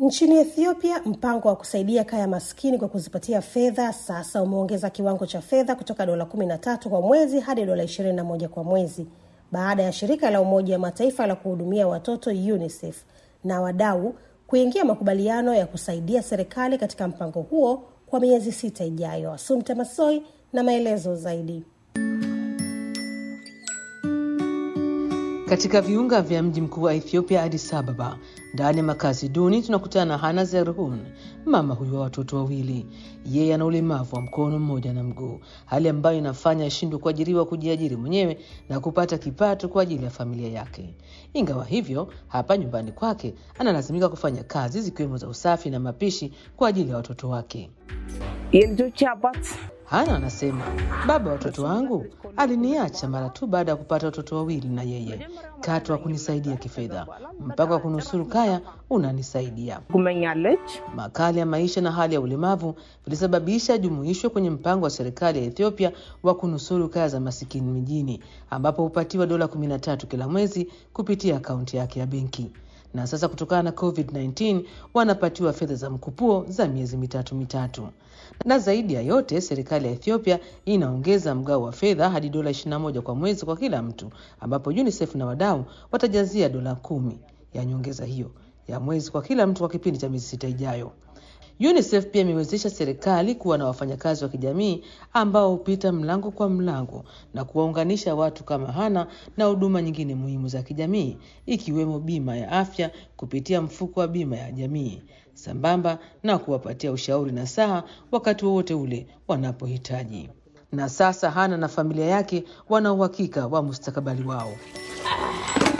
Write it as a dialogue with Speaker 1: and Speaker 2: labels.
Speaker 1: Nchini Ethiopia, mpango wa kusaidia kaya maskini kwa kuzipatia fedha sasa umeongeza kiwango cha fedha kutoka dola 13 kwa mwezi hadi dola 21 kwa mwezi baada ya shirika la Umoja wa Mataifa la kuhudumia watoto UNICEF na wadau kuingia makubaliano ya kusaidia serikali katika mpango huo kwa miezi sita ijayo. Asumta Masoi na maelezo zaidi.
Speaker 2: Katika viunga vya mji mkuu wa Ethiopia, Addis Ababa, ndani ya makazi duni, tunakutana na Hana Zerhun, mama huyu wa watoto wawili. Yeye ana ulemavu wa mkono mmoja na mguu, hali ambayo inafanya ashindwe kuajiriwa kujiajiri mwenyewe na kupata kipato kwa ajili ya familia yake. Ingawa hivyo, hapa nyumbani kwake analazimika kufanya kazi zikiwemo za usafi na mapishi kwa ajili ya watoto wake. Hana anasema baba wa watoto wangu aliniacha mara tu baada ya kupata watoto wawili, na yeye katu wa kunisaidia kifedha, mpaka wa kunusuru kaya unanisaidia. Makali ya maisha na hali ya ulemavu vilisababisha ajumuishwe kwenye mpango wa serikali ya Ethiopia wa kunusuru kaya za masikini mijini, ambapo hupatiwa dola 13 kila mwezi kupitia akaunti yake ya benki na sasa kutokana na COVID-19 wanapatiwa fedha za mkupuo za miezi mitatu mitatu. Na zaidi ya yote, serikali ya Ethiopia inaongeza mgao wa fedha hadi dola 21 kwa mwezi kwa kila mtu, ambapo UNICEF na wadau watajazia dola kumi ya nyongeza hiyo ya mwezi kwa kila mtu kwa kipindi cha miezi sita ijayo. UNICEF pia imewezesha serikali kuwa na wafanyakazi wa kijamii ambao hupita mlango kwa mlango na kuwaunganisha watu kama Hana na huduma nyingine muhimu za kijamii ikiwemo bima ya afya kupitia mfuko wa bima ya jamii sambamba na kuwapatia ushauri na saha wakati wowote ule wanapohitaji. Na sasa Hana na familia yake wana uhakika wa mustakabali wao.